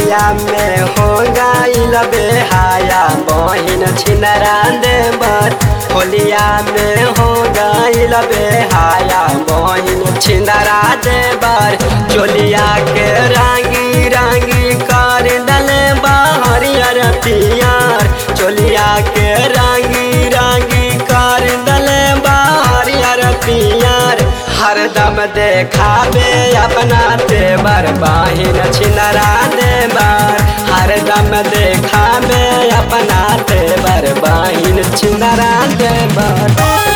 होलिया में हो गईल बेहाया बहिन छिनरा देवर होलिया में हो गईल बेहाया बहिन छिनरा देवर चोलिया के रांगी रांगी कर दले हरियर पियर चोलिया के रांगी रांगी कर दले हरियर पियर हरदम देखाबे अपना देवर बाहिन छिनरा देवर हरदम देखाबे अपना देवर बाहिन छिनरा देवर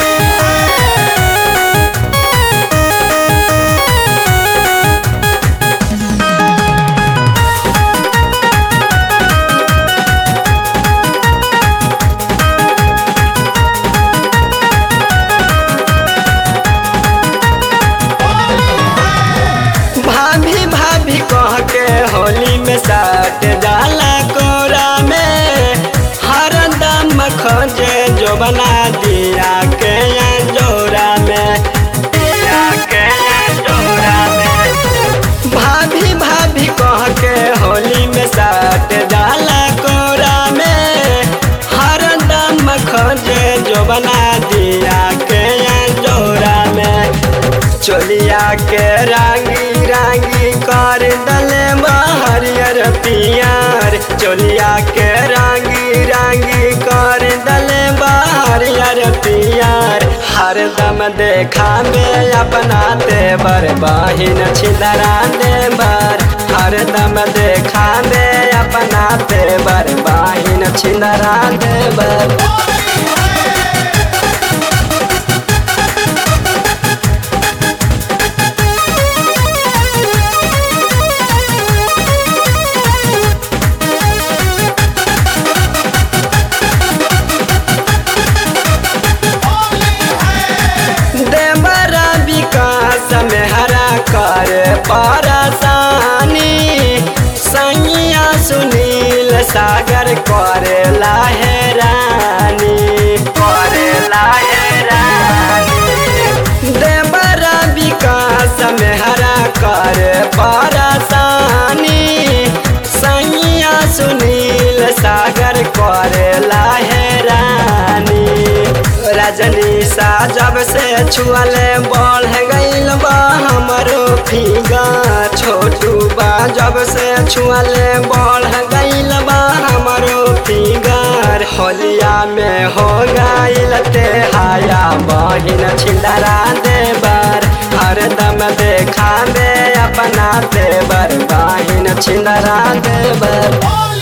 भाभी भाभी कह के होली में सट डाला कोरा में हर दम खोजे जो बना दिया के जोरा में दिया के जोरा में भाभी भाभी कह के होली में सट डाला कोरा में हर दम खोजे जो बना दिया के जोरा में चोलिया के रांगी रांगी कर दले हरियर पियर चोलिया के रांगी रांगी कर दले हरियर पियर हरदम देखा में अपना देवर बहिन छिदरा देवर हरदम देखा में अपना देवर बहिन छिदरा देवर देवरा विकास में हरा कर परेशानी सैया सुनील सागर करे लाहेरानी करे लाहेरानी देवरा विकास में हरा कर परेशानी सैया सुनील सागर करे लाहेरानी रजनी सा जब से छुअले बढ़ गईल बा हमरो फीगा छोटू बा जब से छुअले बढ़ गईल बा हमरो फिगर होलिया में हो गईल ते हाया बहिन छिंदरा देवर हरदम देखा में अपना देवर बहिन छिंदरा देवर